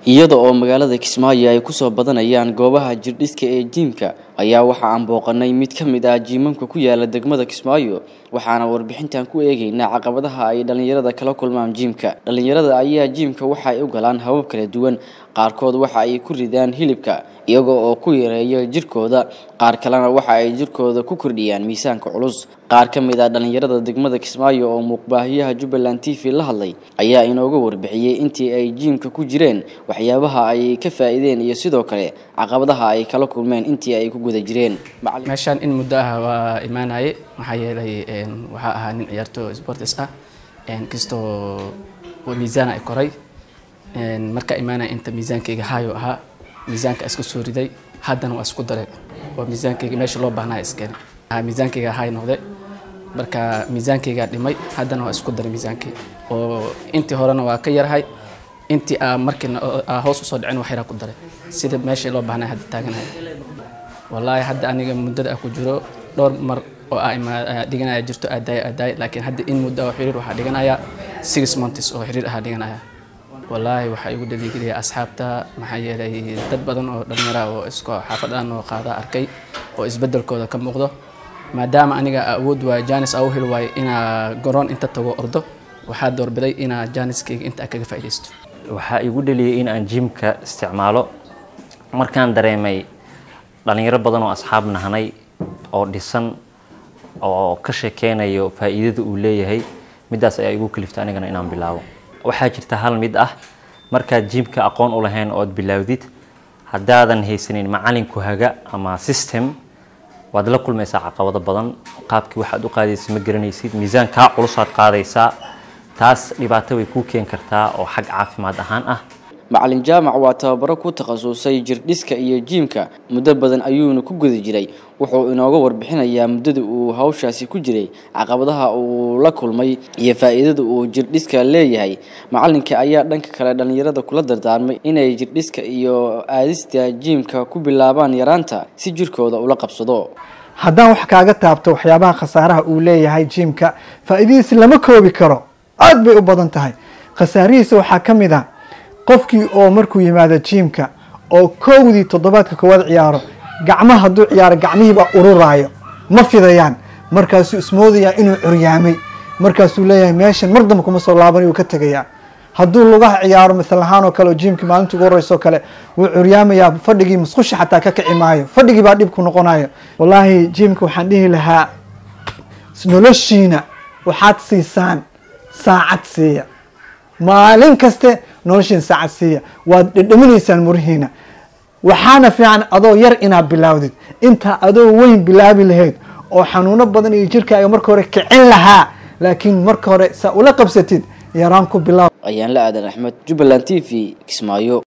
iyada oo magaalada kismaayo ay kusoo badanayaan goobaha jirdhiska ee jiimka ayaa waxa aan booqanay mid ka mid ah jiimamka ku yaala degmada kismaayo waxaana warbixintan ku eegaynaa caqabadaha ay dhallinyarada kala kulmaan jiimka dhallinyarada ayaa jiimka waxa ay u galaan habab kala duwan qaarkood waxa ay ku ridaan hilibka iyaga oo ku yareeya jirkooda qaar kalena waxa ay jirkooda ku kordhiyaan miisaanka culus qaar ka mid ah dhallinyarada degmada kismaayo oo muuqbaahiyaha jubbaland t v la hadlay ayaa inooga warbixiyey intii ay jiimka ku jireen waxyaabaha ay ka faa'iideen iyo sidoo kale caqabadaha ay kala kulmeen intii ay ku guda jireen meeshaan in muddo ah waa imaanaye maxaa yeelay waxaa ahaa nin ciyaarto sports ah kastoo miisaan ay koray markaa imaanaya inta miisaankayga haayo ahaa miisaanka iska soo riday haddana waa isku daray waa miisaankayga meesha loo baahnaa iskeenay miisaankayga haay noqde marka miisaankaygaa dhimay haddana waa isku daray miisaankii oo intii horena waa ka yarhay intii aa markiina hoos usoo dhicin wax yaraa ku daray sida meeshii loo baahnaa hadda taaganahay wallaahi hadda aniga muddada ah ku jiro dhowr mar oo aa dhiganaya jirto aadaay aadaay laakiin hadda in muddo oo xiriir waxaa dhiganaya six months oo xiriir ahaa dhiganaya wallaahi waxaa igu dhaliigeliya asxaabta maxaa yeelay dad badan oo dhallinyara oo isku xaafadaan oo qaada arkay oo isbedelkooda ka muuqdo maadaama aniga awood waay janis aa u heli waayo inaa garoon inta tago ordo waxaa doorbiday inaa janiskayga inta kaga faa'iidaysto waxaa igu dhaliyay in aan jimka isticmaalo markaan dareemay dhallinyaro badan oo asxaab nahanay oo dhisan oo ka sheekeynayo faa'iidada uu leeyahay middaas ayaa igu kaliftay anigana inaan bilaabo waxaa jirta hal mid ah markaad jimka aqoon u lahayn ood bilaawdid haddaadan haysanin macalinku haga ama system waad la kulmaysaa caqabado badan qaabkii waxaad u qaadaysa ma garanaysid miisaan kaa culusaad qaadaysaa taas dhibaato way kuu keeni kartaa oo xag caafimaad ahaan ah macalin jaamac waa tababaro ku takhasusay jirdhiska iyo jiimka muddo badan ayuuna ku guda jiray wuxuu inooga warbixinayaa muddada uu hawshaasi ku jiray caqabadaha uu la kulmay iyo faa'iidada uu jirdhiska leeyahay macalinka ayaa dhanka kale dhallinyarada kula dardaarmay inay jirdhiska iyo aadista jiimka ku bilaabaan yaraanta si jirkooda ula qabsado haddaan wax kaaga taabto waxyaabaha khasaaraha uu leeyahay jiimka faa'iidadiisa lama koobi karo aad bay u badan tahay khasaarihiisa waxaa ka mid a qofkii oo markuu yimaado jiimka oo kowdii toddobaadka koowaad ciyaaro gacmaha hadduu ciyaaro gacmihiibaa ururaayo ma fidayaan markaasuu ismoodayaa inuu curyaamay markaasuu leeyahay meeshan mar damba kuma soo laabanay uu ka tegayaa hadduu lugaha ciyaaro misal ahaan oo kale oo jiimkii maalinta ugu horeyso kale wuu curyaamayaa fadhigii musqusha xataa ka kici maayo fadhigii baa dhib ku noqonayo wallaahi jiimka waxaan dhihi lahaa noloshiina waxaad siisaan saacad siiya maalin kaste noloshiina saacad siiya waad dhedhaminaysaan murihiina waxaana fiican adoo yar inaad bilaawdid intaa adoo weyn bilaabi lahayd oo xanuuno badan iyo jirkaaga marka hore kicin lahaa laakiin marka hore saa ula qabsatid yaraan ku bilaaw ayaan la aadan axmed jubbaland t v kismaayo